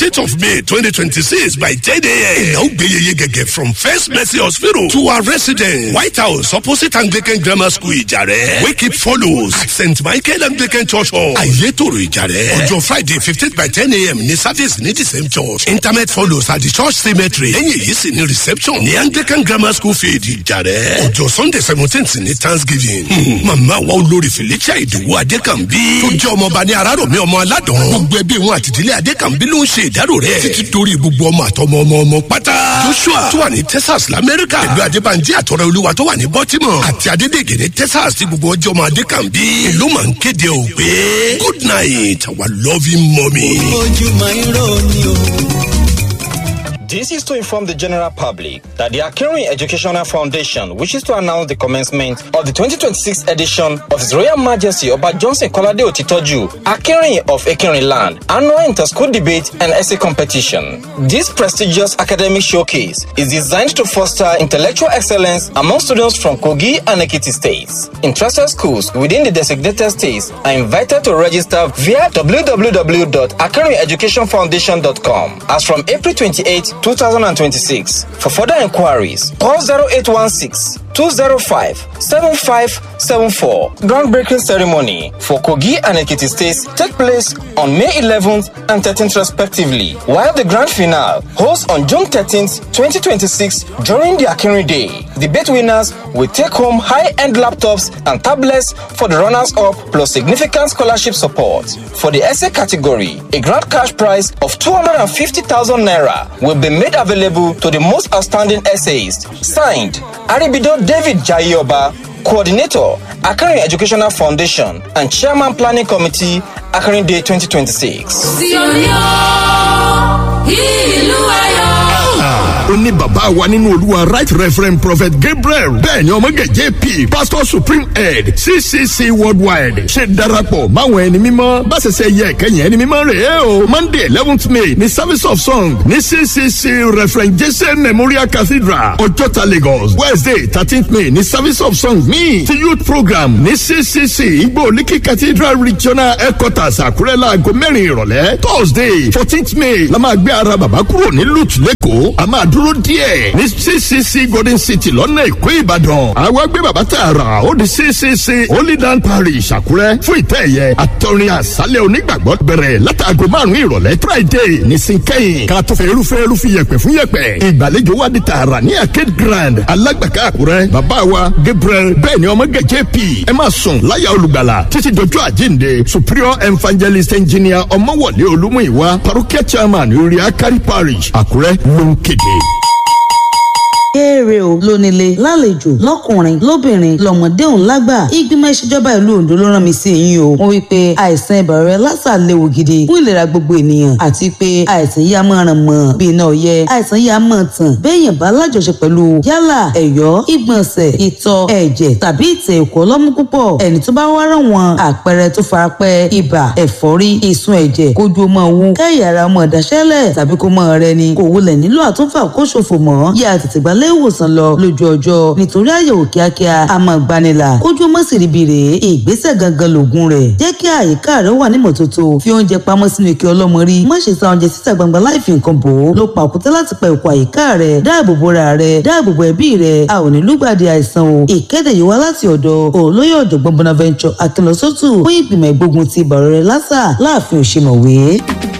fourteenth of may twenty twenty six by ten a.m. ìnáwó gbẹ̀yẹyẹ gẹ̀gẹ̀ from first mercy hospital to our residence white house opposite anglican grammar school ìjàrẹ́ wake it follows at st michael anglican church hall ayétòrò ìjàrẹ́ ọjọ́ friday fifteen by ten a.m. ní service ní the same church internet follows at the church cemetery lẹ́yìn èyí sì ní reception ní anglican grammar school field ìjàrẹ́ ọjọ́ sunday seventeenth ní thanksgiving màmá wa olórí felicia ìdòwò adékànbí tó jẹ́ ọmọọba ní arárọ̀mí ọmọ aládùn gbogbo ẹbí wọn àtìdílé adékànbí ló ń ṣe ìdárò rẹ̀ títí torí gbogbo ọmọ àtọmọ ọmọ ọmọ pátá joshua tó wà ní texas lamẹ́ríkà pẹ̀lú adébànjẹ́ àtọ̀rẹ́ olúwa tó wà ní baltimore àti adédègè ní texas tí gbogbo ọjọ́ ọmọ adékànbí ìlú máa ń kéde ò pé good night our loving mommy. ojúmọ́ irọ́ ni o. This is to inform the general public that the Akinrin Educational Foundation wishes to announce the commencement of the 2026 edition of His Royal Majesty Oba Johnson Kolade Otitoju Akinrin of Akinrin Land annual inter-school debate and essay competition. This prestigious academic showcase is designed to foster intellectual excellence among students from Kogi and Ekiti states. Interested schools within the designated states are invited to register via www.akinrineducationfoundation.com as from April 28 2026. For further inquiries, call 0816 205 7574. Groundbreaking ceremony for Kogi and Ekiti states take place on May 11th and 13th respectively, while the grand finale holds on June 13th, 2026 during the Akinri Day. Debate winners will take home high-end laptops and tablets for the runners-up plus significant scholarship support. For the essay category, a grand cash prize of 250,000 naira will be made available to the most outstanding essayist. Signed, Aribido David Jayoba, Coordinator, Akari Educational Foundation, and Chairman Planning Committee, Akari Day 2026. Sioni o, ìlú ayọ̀. ó ní bàbá wa nínú olúwa right reverend prophet gabriel bẹ́ẹ̀ ni ọmọge jp pastor supreme head ccc worldwide ṣe darapọ̀ máwọn ẹni mímọ́ bá ṣẹṣẹ yẹ kẹyìn ẹni mímọ́ rẹ̀ ẹ́ o monday eleventh may ní service of song ní ccc reverend jesse memorial cathedral ọjọ́ta lagos wednesday thirteenth may ní service of song míì ti youth program ní ccc igbó olíkì cathedral regional headquarters àkúrẹ́ láago mẹ́rin ìrọ̀lẹ́ thursday fourteenth may la máa gbé ara bàbá kúrò ní lut lẹ́kọ̀ọ́ a máa dúró díẹ̀ ní ccc golden city lọ́nà èkó ìbàdàn àwa gbé bàbá tààrà ó di ccc holy land parish àkúrẹ́ fún ìtẹ́ ẹ̀yẹ àtọrin àṣálẹ̀ onígbàgbọ́ bẹ̀rẹ̀ látàgò márùn-ún ìrọ̀lẹ́ friday ní sinkẹ́yìn ká tó fẹ́ irúfẹ́ irúfẹ́ yẹpẹ̀ fún yẹpẹ̀ ìgbàlejò wa di tààrà ní arcade grand alágbàká àkúrẹ́ bàbá wa gabriel bẹ́ẹ̀ ni ọmọ gẹ̀jẹ̀ p ẹ máa sùn láyà olùgbàlà títí dojú àjíǹde superior evangelist engineer ọmọwọlé olúmúìwá parokia chairman orí akari parish àkúrẹ́ ló ń kéde kéèrè o lónílé lálejò lọkùnrin lóbìnrin lọmọdé òun lágbà ìgbìmọ̀ ìṣèjọba ìlú ondo ló rán mi sí yín o wọ́n wí pé àìsàn ibà rẹ lásà léwu gidi fún ìlera gbogbo ènìyàn àti pé àìsàn yìí á máa ràn mọ́ bí iná ọ̀yẹ́ àìsàn yìí á máa tàn béèyàn bá lájọṣe pẹ̀lú yálà ẹ̀yọ́ ìgbọ̀nsẹ̀ ìtọ̀ ẹ̀jẹ̀ tàbí ìtẹ̀ ẹ̀kọ́ ọlọ́mú púpọ̀ ẹni tó bá wá ràn wọ́n àpẹẹrẹ tó farapẹ́ ibà ẹ̀fọ́rí ìsun ẹ̀jẹ̀ kójú ọmọ òun kẹ́yà ara ọmọ ìdáṣẹ́lẹ̀ tàbí kó mọ rẹ ni kò wulẹ̀ nílò àtúnfà kó ṣòfò mọ́ yá tètè gbà ilé ìwòsàn lọ lójú ọjọ́ nítorí àyẹ̀wò kíákíá a máa gbanilà kójú ọmọ sì ríbi rèé ìgbésẹ̀ gangan lògùn rẹ̀ jẹ́ kí àyíká rẹ̀ wà ní mọ́tótó fi oúnjẹ pamọ́ sínú ike ọlọ́mọ rí má ṣe sa oúnjẹ síta gbangba láì fi nǹkan bò ó ló pa òkúta láti pa ìkọ̀ àyíká rẹ̀ dáàbò bora rẹ̀ dáàbò bo ẹbí rẹ̀ a ò ní lùgbàdì àìsàn o ìkéde yìí wá láti ọ̀dọ̀ olóyè ọ̀jọ̀gbọ́n bonaventure akínlọ́sọ́tù fún ìgbìmọ̀ ìgbógun ti ìbàrọ̀ rẹ̀ lásà láàfin òṣèmọ̀wé.